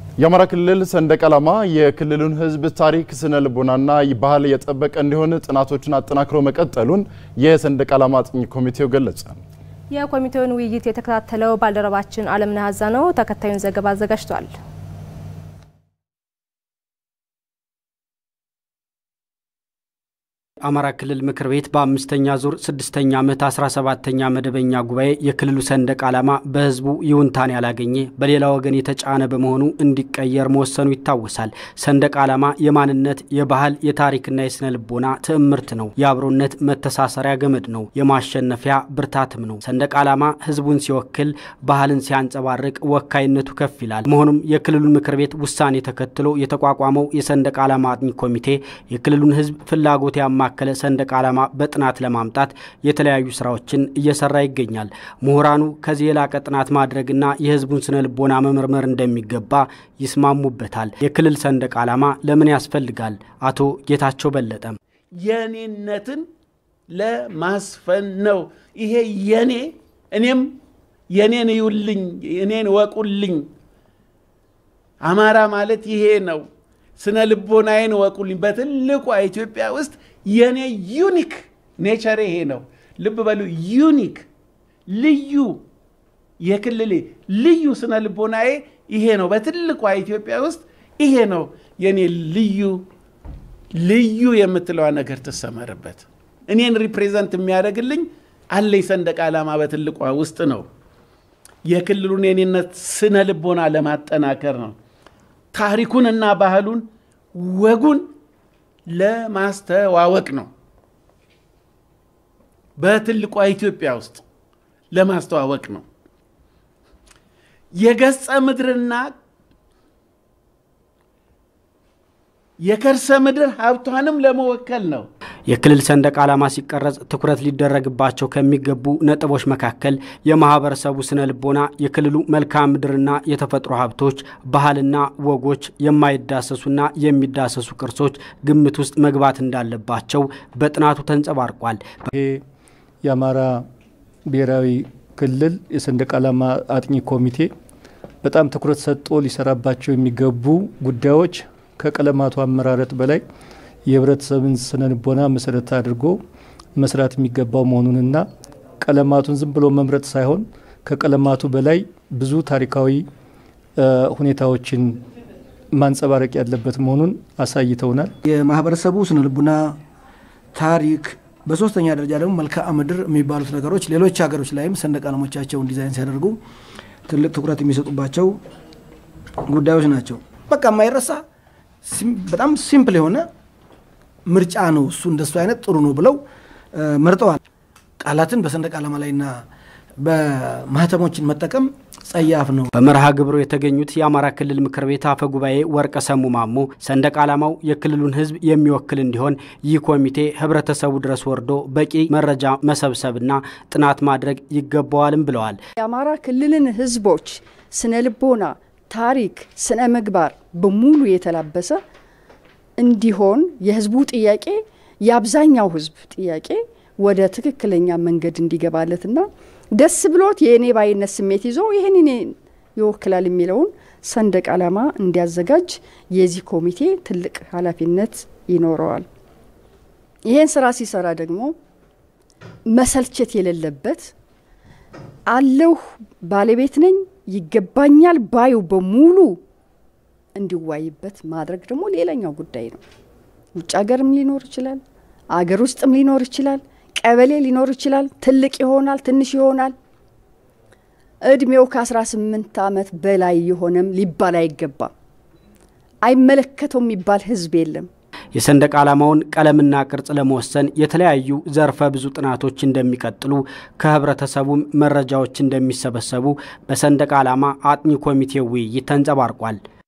የአማራ ክልል ሰንደቅ ዓላማ የክልሉን ሕዝብ ታሪክ፣ ስነ ልቦናና ባህል የጠበቀ እንዲሆን ጥናቶችን አጠናክሮ መቀጠሉን የሰንደቅ ዓላማ አጥኚ ኮሚቴው ገለጸ። የኮሚቴውን ውይይት የተከታተለው ባልደረባችን አለምነህ አዛ ነው። ተከታዩን ዘገባ አዘጋጅቷል። አማራ ክልል ምክር ቤት በአምስተኛ ዙር ስድስተኛ ዓመት 17ተኛ መደበኛ ጉባኤ የክልሉ ሰንደቅ ዓላማ በህዝቡ ይሁንታን ያላገኘ በሌላ ወገን የተጫነ በመሆኑ እንዲቀየር መወሰኑ ይታወሳል። ሰንደቅ ዓላማ የማንነት የባህል፣ የታሪክና የስነ ልቦና ትዕምርት ነው። የአብሮነት መተሳሰሪያ ገመድ ነው። የማሸነፊያ ብርታትም ነው። ሰንደቅ ዓላማ ህዝቡን ሲወክል፣ ባህልን ሲያንጸባርቅ ወካይነቱ ከፍ ይላል። መሆኑም የክልሉን ምክር ቤት ውሳኔ ተከትሎ የተቋቋመው የሰንደቅ ዓላማ አጥኚ ኮሚቴ የክልሉን ህዝብ ፍላጎት ያማ ያማከለ ሰንደቅ ዓላማ በጥናት ለማምጣት የተለያዩ ስራዎችን እየሰራ ይገኛል። ምሁራኑ ከዚህ የላቀ ጥናት ማድረግና የህዝቡን ስነ ልቦና መመርመር እንደሚገባ ይስማሙበታል። የክልል ሰንደቅ ዓላማ ለምን ያስፈልጋል? አቶ ጌታቸው በለጠም የኔነትን ለማስፈን ነው። ይሄ የኔ እኔም የኔን ይውልኝ እኔን ወቁልኝ። አማራ ማለት ይሄ ነው። ስነ ልቦናዬን ወቁልኝ። በትልቋ ኢትዮጵያ ውስጥ የኔ ዩኒክ ኔቸር ይሄ ነው። ልብ በሉ ዩኒክ ልዩ የክልሌ ልዩ ስነ ልቦናዬ ይሄ ነው። በትልቋ ኢትዮጵያ ውስጥ ይሄ ነው የኔ ልዩ ልዩ የምትለዋ ነገር ትሰመርበት። እኔን ሪፕሬዘንት የሚያደርግልኝ አለኝ ሰንደቅ ዓላማ በትልቋ ውስጥ ነው። የክልሉን የኔነት ስነ ልቦና ለማጠናከር ነው። ታሪኩንና ባህሉን ወጉን ለማስተዋወቅ ነው። በትልቋ ኢትዮጵያ ውስጥ ለማስተዋወቅ ነው። የገጸ ምድርና የከርሰ ምድር ሀብቷንም ለመወከል ነው። የክልል ሰንደቅ ዓላማ ሲቀረጽ ትኩረት ሊደረግባቸው ከሚገቡ ነጥቦች መካከል የማህበረሰቡ ስነ ልቦና፣ የክልሉ መልክዓ ምድርና የተፈጥሮ ሀብቶች፣ ባህልና ወጎች፣ የማይዳሰሱና የሚዳሰሱ ቅርሶች ግምት ውስጥ መግባት እንዳለባቸው በጥናቱ ተንጸባርቋል። ይሄ የአማራ ብሔራዊ ክልል የሰንደቅ ዓላማ አጥኚ ኮሚቴ በጣም ትኩረት ሰጥቶ ሊሰራባቸው የሚገቡ ጉዳዮች ከቀለማቱ አመራረጥ በላይ የህብረተሰብን ስነ ልቦና መሰረት አድርጎ መስራት የሚገባው መሆኑንና ቀለማቱን ዝም ብሎ መምረጥ ሳይሆን ከቀለማቱ በላይ ብዙ ታሪካዊ ሁኔታዎችን ማንጸባረቅ ያለበት መሆኑን አሳይተውናል። የማህበረሰቡ ስነ ልቡና፣ ታሪክ፣ በሶስተኛ ደረጃ ደግሞ መልክዓ ምድር የሚባሉት ነገሮች ሌሎች ሀገሮች ላይም ሰንደቅ ዓላማዎቻቸውን ዲዛይን ሲያደርጉ ትልቅ ትኩረት የሚሰጡባቸው ጉዳዮች ናቸው። በቃ የማይረሳ በጣም ሲምፕል የሆነ ምርጫ ነው። እሱ እንደሱ አይነት ጥሩ ነው ብለው መርጠዋል። ቃላትን በሰንደቅ ዓላማ ላይና በማህተሞችን መጠቀም ጸያፍ ነው። በመርሃ ግብሩ የተገኙት የአማራ ክልል ምክር ቤት አፈ ጉባኤ ወርቀ ሰሙ ማሞ ሰንደቅ ዓላማው የክልሉን ሕዝብ የሚወክል እንዲሆን ይህ ኮሚቴ ህብረተሰቡ ድረስ ወርዶ በቂ መረጃ መሰብሰብና ጥናት ማድረግ ይገባዋልም ብለዋል። የአማራ ክልልን ሕዝቦች ስነ ልቦና፣ ታሪክ፣ ስነ ምግባር በሙሉ የተላበሰ እንዲሆን የህዝቡ ጥያቄ የአብዛኛው ህዝብ ጥያቄ ወደ ትክክለኛ መንገድ እንዲገባለትና ደስ ብሎት የእኔ ባይነት ስሜት ይዞ ይህን እኔን ይወክላል የሚለውን ሰንደቅ ዓላማ እንዲያዘጋጅ የዚህ ኮሚቴ ትልቅ ኃላፊነት ይኖረዋል። ይህን ስራ ሲሰራ ደግሞ መሰልቸት የሌለበት አለሁ ባለቤት ነኝ ይገባኛል ባዩ በሙሉ እንዲዋይበት ማድረግ ደግሞ ሌላኛው ጉዳይ ነው። ውጭ ሀገርም ሊኖር ይችላል፣ አገር ውስጥም ሊኖር ይችላል፣ ቀበሌ ሊኖር ይችላል፣ ትልቅ ይሆናል፣ ትንሽ ይሆናል። እድሜው ከ18 ዓመት በላይ የሆነም ሊባል አይገባም። አይመለከተው የሚባል ህዝብ የለም። የሰንደቅ ዓላማውን ቀለምና ቅርጽ ለመወሰን የተለያዩ ዘርፈ ብዙ ጥናቶች እንደሚቀጥሉ ከህብረተሰቡም መረጃዎች እንደሚሰበሰቡ በሰንደቅ ዓላማ አጥኚ ኮሚቴ ውይይት ተንጸባርቋል።